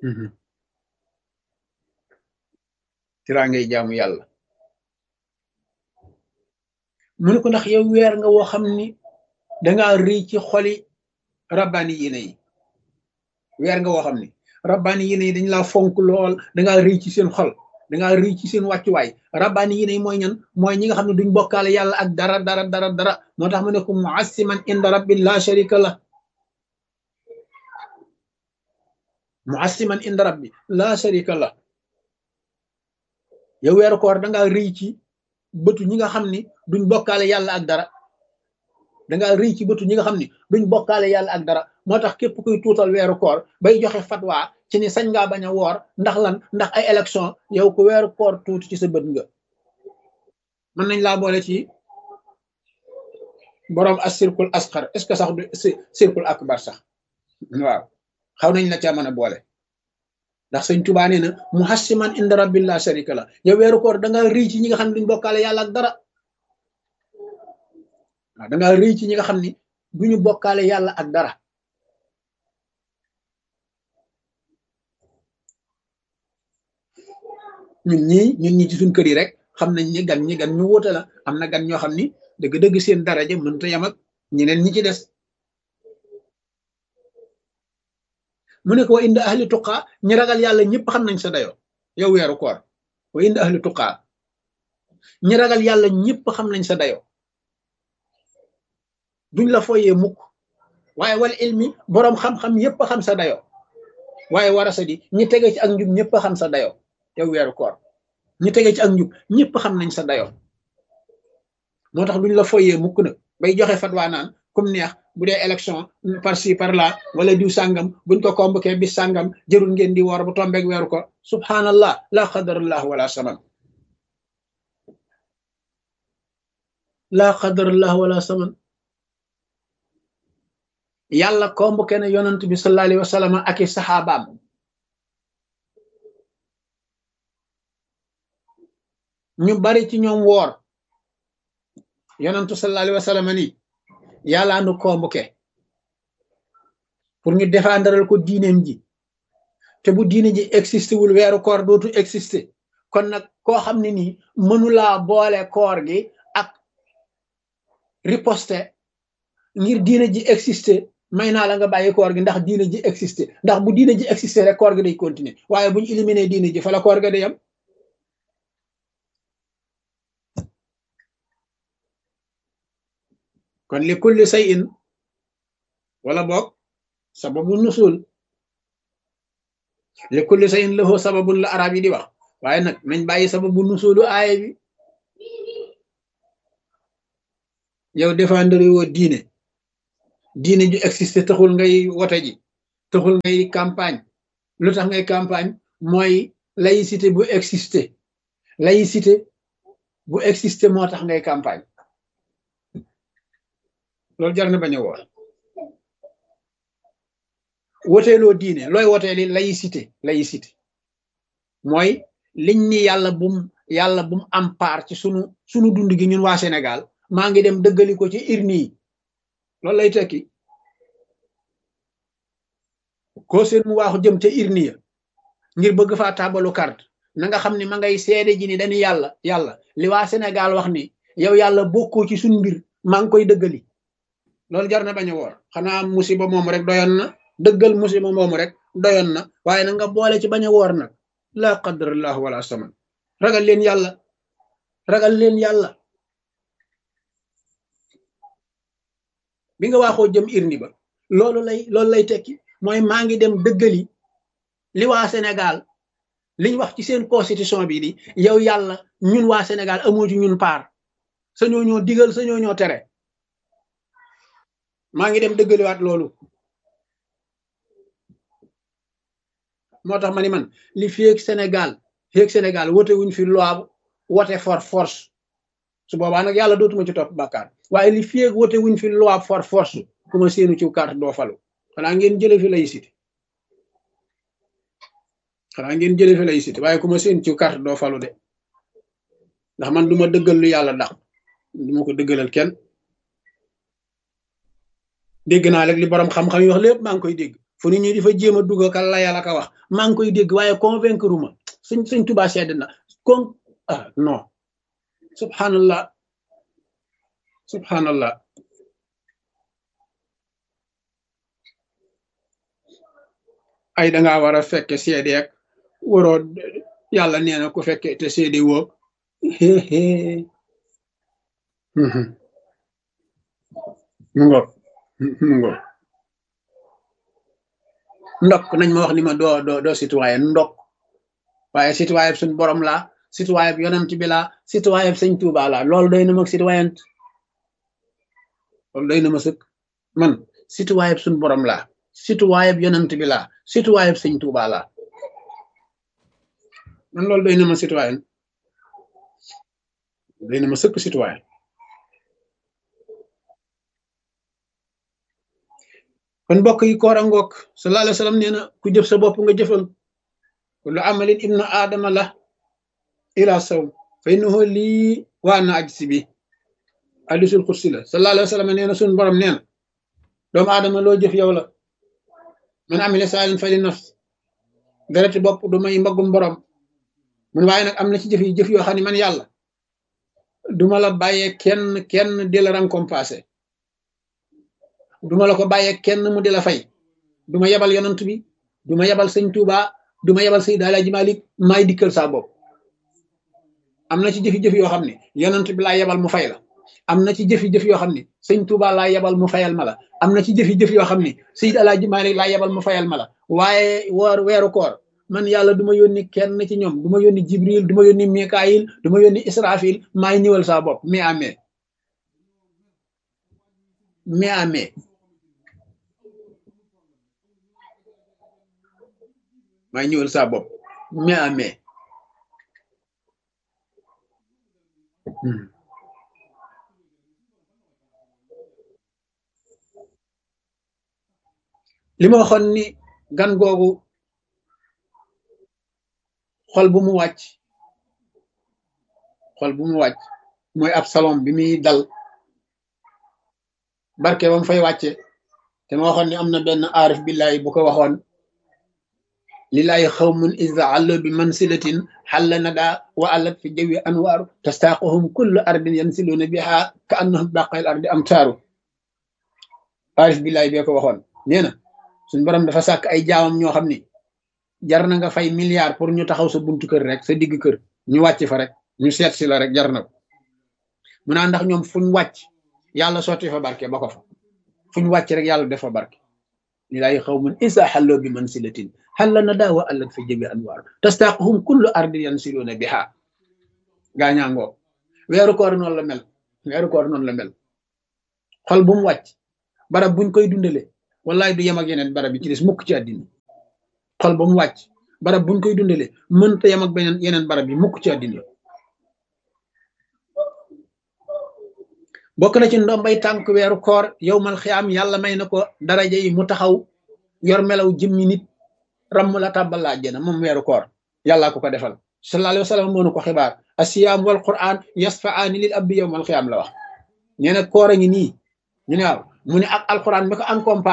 tiraa ngay jaamu yàlla mu ne ko ndax yow weer nga woo xam ni dangaa rëy ci xoli rabbaani yéene yi weer nga woo xam ni rabbaani yéene yi dañ laa fonk lool dangaa rëy ci seen xol dangaa rëy ci seen wàccuwaay rabbaani yéene yi mooy ñan mooy ñi nga xam ne duñ bokkaale yàlla ak dara dara dara dara moo tax mu ne ko muassiman inda rabbi la sharika la muassiman inda rabbi la sharika la yow weeru koor dangaa rëy ci bëtu ñi nga xam ni duñ bokkaale yàlla ak dara dangaa rëy ci bëtu ñi nga xam ni duñ bokkaale yàlla ak dara moo tax képp kuy tuutal weeru koor bay joxe fatwa ci ni sañ ngaa bañ a woor ndax lan ndax ay élection yow ku weeru koor tuuti ci sa bët nga mën nañ laa boole ci boroom as circule asxar est ce que sax du circule akbar sax waaw xaw nañ la ca mën a boole ndax sëñ Tuubaa nee na muhassiman inda rabbil la sharika la yow weeru koor da nga rëy ci ñi nga xam ne duñ bokkaale yàlla ak dara waaw da nga rëy ci ñi nga xam ni duñu bokkaale yàlla ak dara ñun ñii ñun ñi ci suñ kër yi rek xam nañ ni gan ñi gan ñu wóote la am na gan ñoo xam ni dëgg-dëgg seen daraja mënta yam ak ñeneen ñi ci des mu ne ko wa inda ahli tuqaa ñi ragal yàlla ñëpp xam nañ sa dayo yow weeru koor wa inda ahli tuqaa ñi ragal yàlla ñëpp xam nañ sa dayo duñ la foyee mukk waaye wal ilmi boroom xam-xam yëpp xam sa dayo waaye warasa di ñi tege ci ak njub ñëpp xam sa dayo yow weeru koor ñi tege ci ak njub ñëpp xam nañ sa dayo moo tax duñ la foyee mukk nag bay joxe fatwa naan comme neex bu dee élection par ci par là wala diw sàngam buñ ko convoqué bis sàngam jërul ngeen di woor bu tombeeg weeru ko subhanallah la qadarallah wala saman la qadarallah wala saman yàlla convoqué na yonant bi sallallahu alayhi wa sallam ak i saxaabaam ñu bari ci ñoom woor yonantu sallallahu alayhi wa sallam ni yàllaa nu convoqué pour ñu défendral ko diineem ji te bu diine ji existé wul weeru koor dootu existé kon nag koo xam ne nii mënulaa boole koor gi ak riposte ngir diine ji existé may naa la nga bàyyi koor gi ndax diine ji existé ndax bu diine ji existé rek koor gi day continuer waaye bu ñu éliminé diine ji fa la koor ga day yam kon li kulli shay'in wala boog sababu nusul li kulli shay'in lahu sababun la arab yi di wax waaye nag nañ bàyyi sababu nusulu aaya bi yow défendre woo diine diine ju existé taxul ngay wote ji taxul ngay campagne lu tax ngay campagne mooy laïcité bu existé laïcité bu existé moo tax ngay campagne loolu jar na bañ a woor woteeloo diine looy woteeli laïcité laïcité mooy liñ ni yàlla bum yàlla bum am part ci sunu sunu dund gi ñun waa Sénégal maa ngi dem dëggali ko ci urne yi loolu lay tekki koo seen mu waaxu jëm ca urne ya ngir bëgg faa tabalu carte na nga xam ne ma ngay seede ji ni dañu yàlla yàlla li waa Sénégal wax ni yow yàlla bokkoo ci suñu mbir maa ngi koy dëggali loolu jar na bañ a woor xanaa musiba moomu rek doyoon na dëggal musiba moomu rek doyoon na waaye na nga boole ci bañ a woor nag laa qadarallahu wala saman ragal leen yàlla ragal leen yàlla bi nga waaxoo jëm irni ba loolu lay loolu lay tekki mooy maa ngi dem dëggali li waa Sénégal liñ wax ci seen constitution bi di yow yàlla ñun waa Sénégal amoo ci ñun paar sañoo ñoo digal sañoo ñoo tere maa ngi dem dëggaliwaat loolu moo tax ma ni man li fiyeeg Sénégal fiyeeg Sénégal wote wuñ fi loi wote for force su boobaa nag yàlla dootuma ci topp bàkkaar waaye li fiyeeg wote wuñ fi loi for force ku ma seenu ci carte doo falu xanaa ngeen jële fi laïcité xanaa ngeen jële fi laïcité waaye ku ma seen ci carte doo falu de ndax man duma dëggal lu yàlla dàq duma ko dëggalal kenn dégg naa rek li borom xam-xam yi wax lépp maa ngi koy dégg fu ni ñu di fa jéem a dugg ka layal ak a wax maa ngi koy dégg waaye convaincre ma suñ suñ tubaa sedd na kon ah non subhanallah subhanallah ay dangaa war a fekke seede ak waroo yàlla nee na ku fekke te seede woo mu ngoog mu ngoog ndokk nañ ma wax ni ma doo doo doo citoyen ndokk waaye citoyen suñ borom laa citoyen yonent bi laa citoyen sëñ Tuuba laa loolu doy na ma citoyen loolu doy na ma sëkk man citoyen suñ borom laa citoyen yonent bi laa citoyen sëñ Tuuba laa man loolu doy na ma citoyen doy na ma sëkk citoyen kon mbokk yi koor a ngoog sallallahu alayhi wa sallam nee na ku jëf sa bopp nga jëfal kullu amalin ibnu aadama la ila sawm fa innahu lii waa na aj si bi hadisul xursi la sallallahu alayhi wa sallam nee na suñu borom nee na doomu aadama loo jëf yow la man amila saalin fa li nafs dereti bopp du may mbaggum borom mun waaye nag am na ci jëf yi jëf yoo xam ne man yàlla duma la bàyyee kenn kenn di la récompenser duma la ko bàyyee kenn mu di la fay duma yebal yonant bi duma yebal sëñ Tuuba duma yebal Seydi Alaaji Malik maay dikkal saa bopp am na ci jëfi-jëf yoo xam ne yonant bi laa yebal mu fay la am na ci jëfi-jëf yoo xam ne sëñ Tuuba laa yebal mu fayal ma la am na ci jëfi-jëf yoo xam ne Seydi Alaaji Malik laa yebal mu fayal ma la waaye woor weeru koor man yàlla du ma yónni kenn ci ñoom du ma yónni Jibril du ma yónni Mikaayil du ma yónni Israfil maay ñëwal saa bopp mais amee mais amee maay ñëwal saa bopp mais amee li ma waxoon ni gan googu xol bu mu wàcc xol bu mu wàcc mooy ab salon bi muy dal barke ba mu fay wàcce te ma waxoon ni am na benn aarif billahi bu ko waxoon lillahi xawmun iza allo bi mansilatin xalla nada wa allat fi jawi anwaaru tastaaquhum kullu ardin yansiluuna biha ka annahum baqayl ardi am taaru aarif billahi bee ko waxoon nee na suñ borom dafa sàkk ay jaamam ñoo xam ni jar na nga fay milliard pour ñu taxaw sa buntu kër rek sa digg kër ñu wàcc fa rek ñu seet si la rek jar na ko mu naa ndax ñoom fuñ wàcc yàlla sotti fa barke ba ko fa fuñ wàcc rek yàlla def fa barke lilaay xawmun isa xalloo bi mansilatin xalla na daa wa allat fa jëbi anwaar tastaaquhum kullu ardi yansiluuna biha gaañaangoo weeru koor noonu la mel weeru koor noonu la mel xol bu mu wàcc barab buñ koy dundale wallaay du yem ak yeneen barab yi ci des mukk ci àddina xol ba mu wàcc barab buñ koy dundale mënta yem ak beneen yeneen barab yi mukk ci àddina bokk na ci ndombay tànk weeru koor yow mal xiyaam yàlla may na ko daraja yi mu taxaw yor melaw jëmmi nit ramm la tàbbal la àjjana moom weeru koor yàllaa ko ko defal sallallahu alayhi wa sallam moo nu ko xibaar asiyaam wal quran yasfaani lil abdi yow mal xiyaam la wax nee na koor a ngi nii ñu ne waaw mu ne ak alquran mi ko accompagné